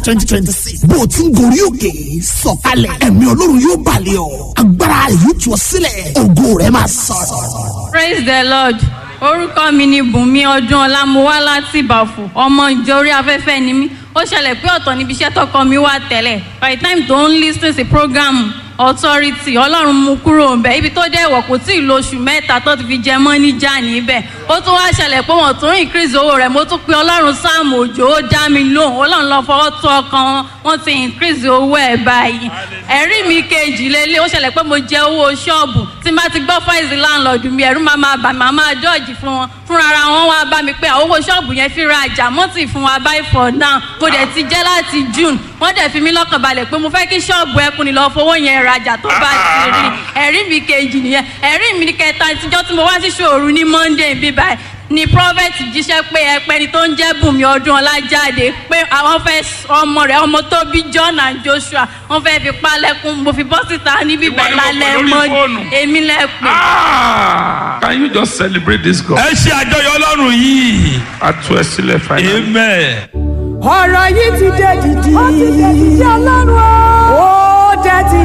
twenty twenty six bó o ti ń gorí òkè sọ̀kalẹ̀ ẹ̀mí ọlọ́run yóò balẹ̀ ọ́ agbára yóò tú ọ sílẹ̀ ògo rẹ̀ máa sọ̀rọ̀. praise the lord orúkọ mi ni bùnmi ọdún ọlá mo wá láti ìbàfò ọmọ ìjọ orí afẹ́fẹ́ ni mí ó ṣẹlẹ̀ pé ọ̀tọ̀ níbi iṣẹ́ tọkọ mi wà tẹ́lẹ̀ by the time tó ń lis ten sí program authority ọlọ́run mú kúrò ńbẹ ibi tó dẹ̀ wọ̀ kò tí ì lo oṣù mẹ́ta tó ti fi jẹ mọ́ níjà níbẹ̀ ó tún wá ṣẹlẹ̀ pé wọ́n tún increase owó rẹ̀ mo tún pe ọlọ́run sáàmù òjò ó dá mi lóhùn ọlọ́run lọ fọwọ́ tó ọkàn wọn wọ́n ti increase owó ẹ̀ báyìí ẹ̀rí mi kejì lélẹ̀ ó ṣẹlẹ̀ pé mo jẹ owó ṣọ́ọ̀bù tí n bá ti gbọ́ fáìsì láńlọ́ọ̀dù mi ẹ̀rú máa máa bà mí máa máa dọ́ọ̀jì fún wọn fúnra ara wọn wá bá mi pé àwọn owó ṣọ́ọ̀bù yẹn fi ra àjà mọ́tì fún wa báyìí for now mo dẹ̀ ti jẹ́ láti june wọ́n dẹ̀ fi mí lọ́kàn balẹ̀ pé mo fẹ́ kí ṣọ́ọ̀bù ẹkùn ni lọ́ọ́ fowó yẹn rajà tó bá ti rí ẹ̀rí mi kejì nìyẹn ẹ̀rí mi kẹta ìtijọ́ tí mo wá sí ṣòru ní monday bí báyìí ni prophet jíṣẹ́ pé ẹpẹni tó ń jẹ́ bùnmi ọdún ọlájáde pé àwọn fẹ́ ọmọ rẹ̀ ọmọ tó bí john and joshua wọ́n fẹ́ fi palẹ̀kùn mo fi bọ́ síta níbí bẹ́ẹ̀ lálẹ́ mọ́ èmi lẹ́pẹ́. Ah, can you just celebrate this God? ẹ ṣe àjọyọ̀ ọlọ́run yìí. A tú ẹ sílẹ̀ finally. amen. ọ̀rọ̀ yìí ti dé dìdì. ó ti dé dìdì ọlọ́run o. ó dé ti